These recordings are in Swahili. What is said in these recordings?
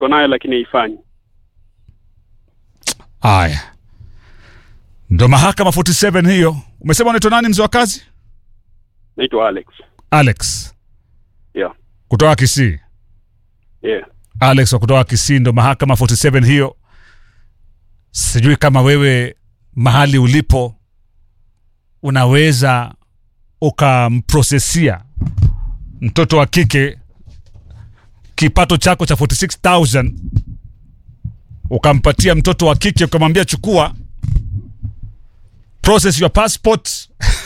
iko nayo lakini haifanyi. Haya, ndo mahakama 47 hiyo. Umesema unaitwa nani, mzee wa kazi? Naitwa Alex. Alex Yeah. kutoka Kisii. Yeah. Alex wa kutoka Kisii, ndo mahakama 47 hiyo. Sijui kama wewe mahali ulipo unaweza ukamprosesia mtoto wa kike kipato chako cha 46000 ukampatia mtoto wa kike ukamwambia chukua process your passport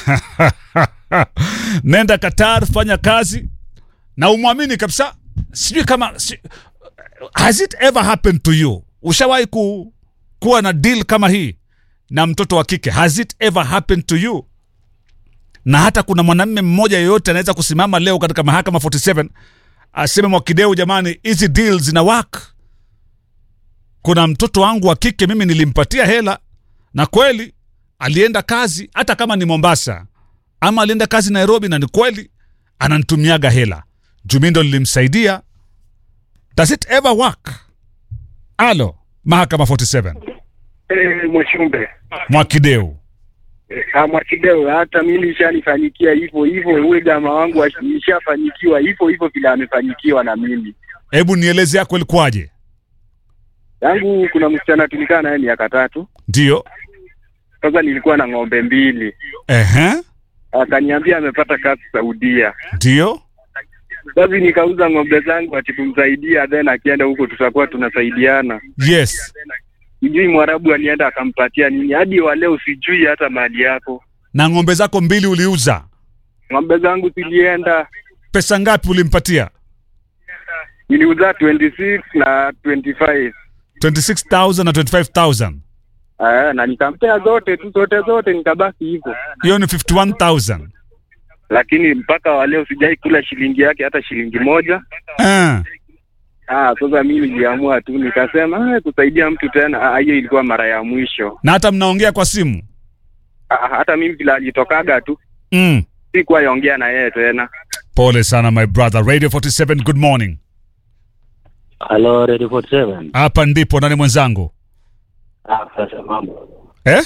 nenda Qatar fanya kazi na umwamini kabisa sijui kama si, has it ever happened to you ushawahi ku, kuwa na deal kama hii na mtoto wa kike has it ever happened to you na hata kuna mwanamme mmoja yeyote anaweza kusimama leo katika mahakama 47 aseme mwakideu jamani hizi deal zina work kuna mtoto wangu wa kike mimi nilimpatia hela na kweli alienda kazi hata kama ni mombasa ama alienda kazi nairobi na ni kweli ananitumiaga hela jumi ndo lilimsaidia does it ever work alo mahakama 47 Eh, Mwashumbe mwakideu Ah, Mwakideu, hata mimi ishanifanyikia hivyo hivyo. Huyu jamaa wangu ashi- ishafanyikiwa hivyo hivyo vile amefanyikiwa na mimi. hebu nieleze yako ilikuwaje Yangu kuna msichana tulikaa naye miaka tatu. ndiyo Sasa nilikuwa na ng'ombe mbili, ehe akaniambia amepata kazi Saudia. ndiyo Sasa nikauza ng'ombe zangu ati kumsaidia, then akienda huko tutakuwa tunasaidiana. yes Sijui Mwarabu alienda akampatia nini, hadi wa leo sijui hata mali yako. na ng'ombe zako mbili uliuza Ng'ombe zangu zilienda, pesa ngapi ulimpatia niliuza 26 na 25 26000 na 25000 Aya, na nikampea zote tu zote zote, nikabaki hivyo, hiyo ni 51000 lakini mpaka wa leo sijai kula shilingi yake hata shilingi moja. eh. Ah, sasa mimi niliamua tu nikasema ah, kusaidia mtu tena, ah, hiyo ilikuwa mara ya mwisho. na hata mnaongea kwa simu Ah, hata mimi vile alitokaga tu mm. sikuwa yongea na yeye tena. pole sana my brother radio 47 good morning Halo, Radio 47. hapa ndipo nani mwenzangu Ah, sasa mambo. eh?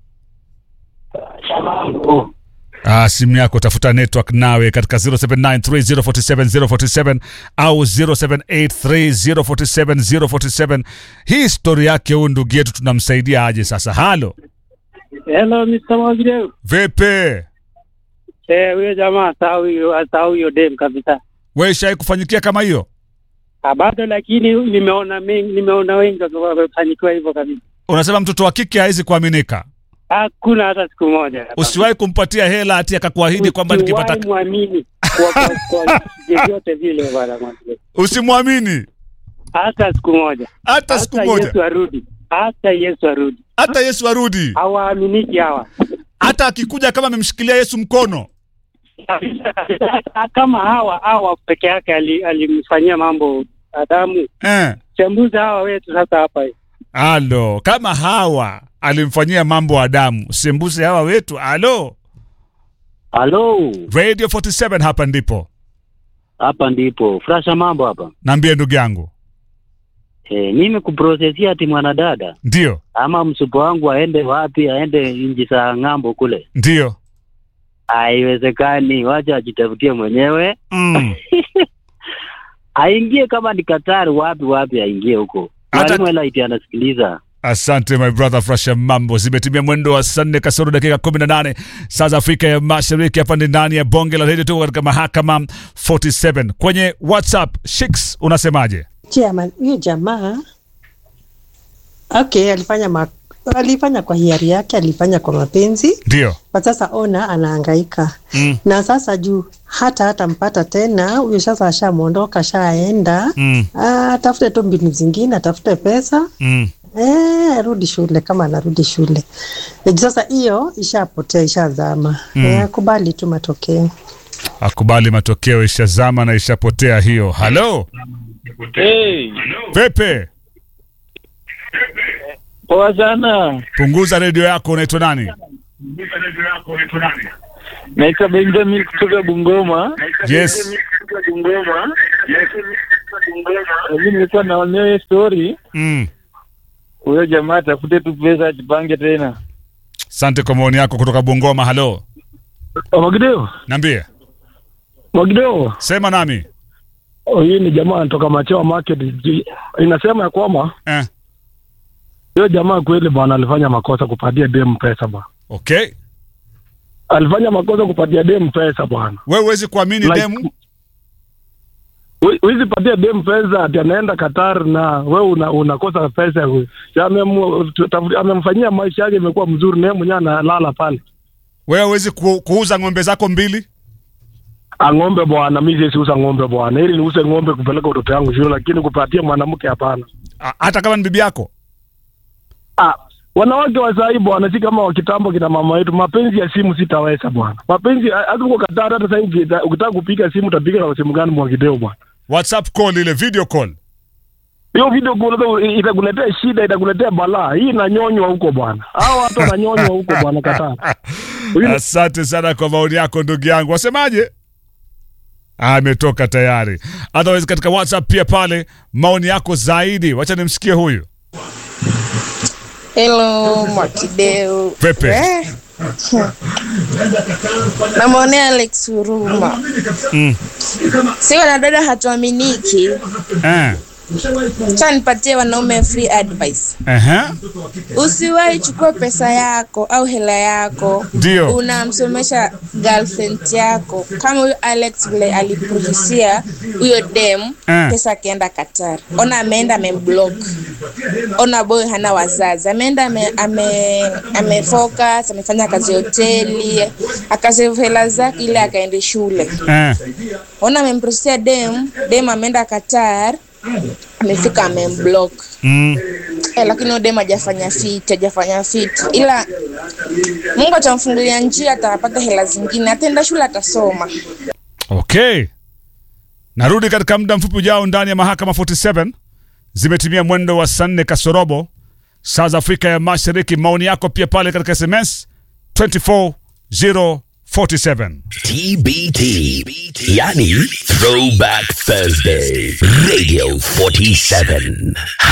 Mambo. Ah, simu yako tafuta network nawe katika 0793047047 au 0783047047 hii stori yake huyu ndugu yetu tunamsaidia aje sasa halo Hello Mr. Mwagireu. vipi Eh, huyo jamaa asahau hiyo asahau hiyo dem kabisa. we shai kufanyikia kama hiyo Ah, bado lakini nimeona mengi, nimeona wengi wamefanikiwa hivyo kabisa. unasema mtoto wa kike hawezi kuaminika Hakuna hata siku moja. usiwahi kumpatia hela ati akakuahidi kwamba nikipata Usiwahi muamini kwa kwa, kwa vyovyote vile bwana Mwagireu. usimwamini Hata siku moja. hata siku Hata moja Yesu arudi. Hata Yesu arudi. hata yesu arudi Hawaaminiki hawa. hata akikuja kama amemshikilia yesu mkono Kama hawa hawa peke yake ali- alimfanyia mambo Adamu. eh. Chambuza hawa wetu sasa hapa. alo kama hawa alimfanyia mambo adamu sembuse hawa wetu alo Halo, radio 47 hapa ndipo hapa ndipo. Frasha mambo hapa. naambie ndugu yangu Eh, mimi kuprosesia ati mwanadada ndio ama msupo wangu aende wapi, aende nchi za ng'ambo kule, ndio haiwezekani. Wacha ajitafutie mwenyewe, mm. aingie kama ni Katari, wapi wapi, aingie huko. Hata- Mwalimu Elaiti anasikiliza. asante my brother frasha mambo zimetimia mwendo wa saa nne kasoro dakika 18 saa za afrika ya mashariki hapa ni ndani ya bonge la redio tuko katika mahakama 47 kwenye whatsapp shiks unasemaje Chairman, huyo jamaa okay, alifanya ma, alifanya kwa hiari yake, alifanya kwa mapenzi, ndio kwa sasa ona anahangaika mm. na sasa juu hata hata mpata tena huyo, sasa ashamwondoka, ashaenda mm. Ah, atafute tu mbinu zingine, atafute pesa mm. eh, arudi shule kama anarudi shule. Eh, Sasa hiyo ishapotea, ishazama. Mm. Eh, akubali tu matokeo. akubali matokeo ishazama na ishapotea hiyo halo Hey, pepe poa sana. punguza redio yako unaitwa nani Naitwa Benjamin kutoka Bungoma. yes Bungoma. Mimi nilikuwa naonea hiyo story, Mm. huyo jamaa atafute tu pesa ajipange tena. Asante kwa maoni yako kutoka Bungoma. Halo, Mwagideo, niambie, Mwagideo, sema nami. oh, hii ni jamaa anatoka Machewa Market. Ji- Inasema ya kwamba Eh. hiyo jamaa kweli bwana alifanya makosa kupatia dem pesa bwana, Okay, alifanya makosa kupatia dem pesa bwana. wewe huwezi kuamini Like- demu. Hu- Huwezi patia dem pesa ati anaenda Qatar na wewe una, unakosa pesa. Si amemu- tafu- Amemfanyia maisha yake imekuwa mzuri, na yeye mwenyewe analala pale Wewe huwezi ku, kuuza ng'ombe zako mbili. ang'ombe bwana. Mimi siwezi uza ng'ombe bwana, ili niuze ng'ombe kupeleka watoto yangu shule, lakini kupatia mwanamke hapana. A- hata kama ni bibi yako. Ah, wanawake wa sahii bwana, si kama wa kitambo kina mama yetu. Mapenzi ya simu sitaweza bwana, mapenzi hata uko Katara, hata sahii ukita- ukitaka kupiga simu utapiga na simu gani Mwakideo bwana? WhatsApp call ile video call. Hiyo video call itakuletea shida, itakuletea balaa. Hii inanyonywa huko bwana, hao watu wananyonywa huko bwana Katara. Huyu- Asante sana kwa maoni yako ndugu yangu. Wasemaje? Ametoka tayari. Otherwise katika WhatsApp pia pale maoni yako zaidi. Wacha nimsikie huyu. Hello, Mwakideu. Pepe. Eh. Namwonea Alex huruma. Mm. Si wanadada hatuaminiki. Eh. Cha nipatie wanaume free advice. Ehe. Usiwahi chukua pesa yako au hela yako Ndio. unamsomesha girlfriend yako kama huyo Alex vile aliprohisia huyo dem Eh. pesa akaenda Qatar. Ona ameenda amemblock. Ona boy hana wazazi, ameenda ame, ame, ame focus, amefanya kazi hoteli, akasave hela zake ile akaende shule. Eh. Ona amemprohisia dem, dem ameenda Qatar, amefika amemblock. Mm. Eh, lakini huyo dem hajafanya fit, hajafanya fit, ila Mungu atamfungulia njia, atapata hela zingine, ataenda shule, atasoma. Okay. Narudi katika muda mfupi ujao ndani ya mahakama 47. Zimetimia mwendo wa saa nne kasorobo saa za Afrika ya Mashariki. Maoni yako pia pale katika SMS 24047. TBT, yani Throwback Thursday, Radio 47.